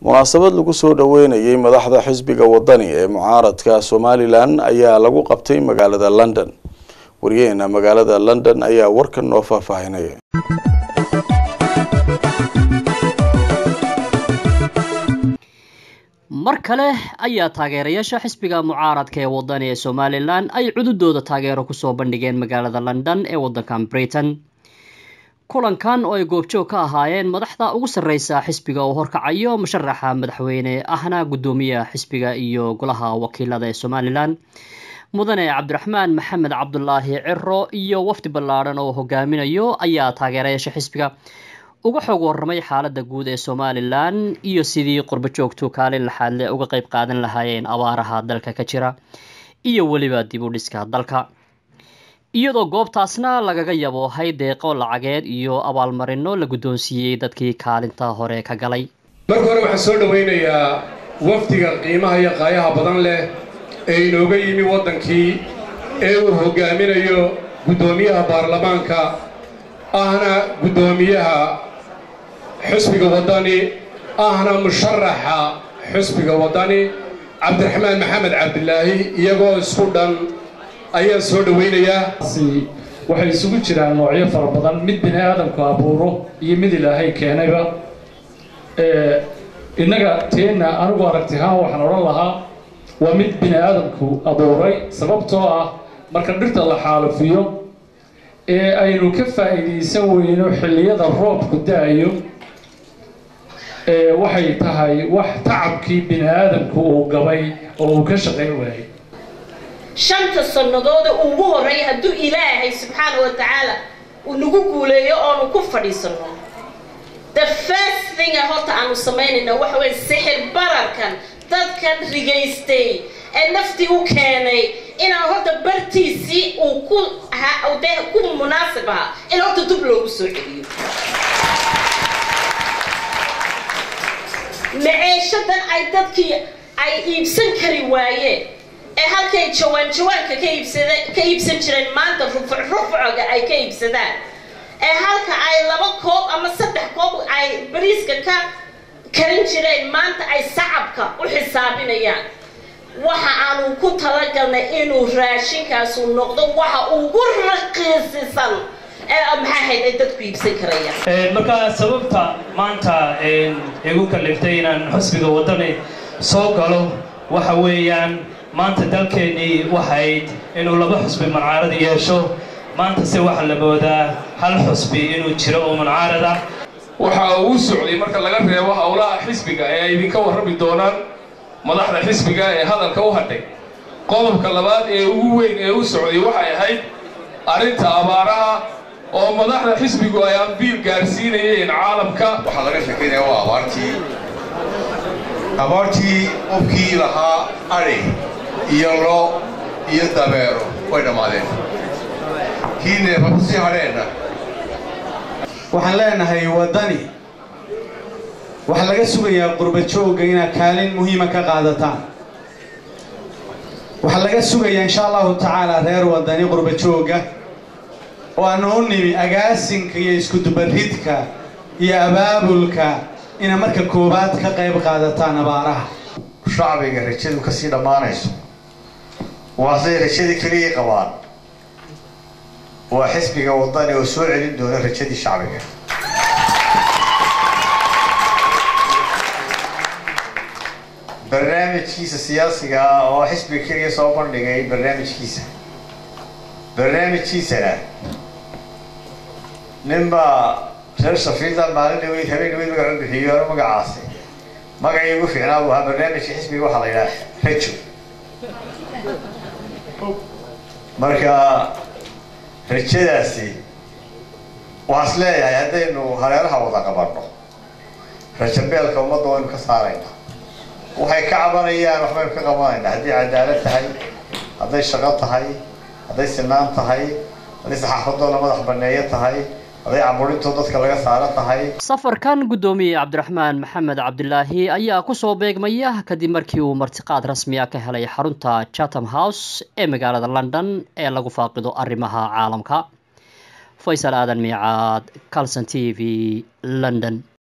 munaasabad lagu soo dhaweynayay madaxda xisbiga wadani ee mucaaradka somalilan ayaa lagu qabtay magaalada london wariyaheena magaalada london ayaa warkan noo faahfaahinaya mar kale ayaa taageerayaasha xisbiga mucaaradka ee wadani ee somalilan ay cududooda taageero kusoo bandhigeen magaalada london ee wadankan britain kulankan oo ay goobjoog ka ahaayeen madaxda ugu sarreysa xisbiga oo horkacayo musharaxa madaxweyne ahna guddoomiyaha xisbiga iyo golaha wakiilada ee somalilan mudane cabdiraxmaan maxamed cabdulaahi ciro iyo wafdi ballaadhan oo hogaaminayo ayaa taageerayaasha xisbiga uga xoog waramay xaalada guud ee somalilan iyo sidii qurbo joogtu kaalin laxaadle uga qeyb qaadan lahaayeen abaaraha dalka ka jira iyo weliba dib u dhiska dalka iyadoo goobtaasna lagaga yaboohay deeqo lacageed iyo abaalmarino la guddoonsiiyey dadkii kaalinta hore ka galay marka hore waxaan soo dhowaynayaa wafdiga qiimaha iyo qaayaha badan leh ee inooga yimi waddankii ee uu hoggaaminayo guddoomiyaha baarlamaanka ahna guddoomiyaha xusbiga waddani ahna musharaxa xusbiga waddani cabdiraxmaan maxamed cabdilaahi iyagoo isku dhan ayaan soo dhowaynayaa waxay isugu jiraan noocyo fara badan mid bini aadamku abuuro iyo mid ilaahay keenayba innaga teenna anigu aragtihaan waxaan odhan lahaa waa mid bini aadamku abuuray sababtoo ah marka dhirta la xaalufiyo ee aynu ka faa'iidaysan weyno xilliyada roobku da-ayo waxay tahay wax tacabkii bini aadamku uu gabay oo uu ka shaqayn waayay shanta sannadooda ugu horreeya hadduu ilaahay subxaana wa tacaala uu nagu guuleeyo oonu ku fadhiisanno the first thinga horta aanu samaynayna waxa weye sixir bararkan dadkan rigaystay ee naftii u keenay inaan horta bartiisii uu ku de ku munaasib ahaa in horta dub loogu soo celiyo maceeshadan ay dadkii ay iibsan kari waayeen ee halkay jawaan jawaanka ka iibsada ka iibsan jireen maanta rufuc rufucoga ay ka iibsadaan ee halka ay laba koob ama saddex koob ay bariiska ka karin jireen maanta ay sacabka u xisaabinayaan waxa aanu ku talagalnay inuu raashinkaasu noqdo waxa ugu raqiisisan ee maxaa ahayd ay dadku iibsan karayaan marka sababta maanta igu kaliftay inaan xusbiga waddani soo galo waxa weeyaan maanta dalkeennii waxayd inuu laba xusbi mancaarad yeesho maanta se waxaa la moodaa hal xusbi inuu jiro oo mancaarad ah waxa uu socday marka laga reebo howlaha xisbiga ee ay idinka warrami doonaan madaxda xisbiga ee hadalka u hadhay qodobka labaad ee ugu weyn ee u socday waxay ahayd arrinta abaaraha oo madaxda xisbigu ay ambiil gaarsiinayeen caalamka waxaa laga sheekaynaya waa abaartii abaartii qofkii lahaa adhi iyo lo iyo dabeero way dhammaadeen kii neefa ku sii hadheenna waxaan leenahay waddani waxaa laga sugayaa qurba joogga inaad kaalin muhiima ka qaadataan waxaa laga sugayaa insha allahu tacaala reer waddani qurba joogga oo aanu u nimi agaasinka iyo iskudubaridka iyo abaabulka inaa marka koowaad ka qayb qaadataan abaaraha shacbiga rajadu ka sii dhammaanayso waasay rajadii keliyay qabaan waa xisbiga waddani oo soo celin doona rajadii shacbiga barnaamijkiisa siyaasiga ah oo xisbiga keliya soo bandhigay barnaamijkiisa barnaamijkiisana ninbaa reer shafiida maalin dhaweyd habeen dhaweyd magaca bixiyo ano magacaasi magacii ugu fiicnaa buu ahaa barnaamijka xisbiga waxaa la yidhaha rajo marka rajadaasi waxaa is leeyahay haddaynu hareeraha wada qabanno rajabeelka ummadda waynu ka saarayna waxay ka cabanayaan waxbaynu ka qabanayna hadday cadaalad tahay hadday shaqo tahay hadday sinaan tahay hadday saxaafadoo la madax banneeyo tahay hadday caburinto dadka laga saaro tahay safarkan guddoomiye cabdiraxmaan maxamed cabdilaahi ayaa kusoo beegmaya kadib markii uu martiqaad rasmiya ka helay xarunta chatham house ee magaalada london ee lagu faaqido arrimaha caalamka faysal aadan miicaad calson t v london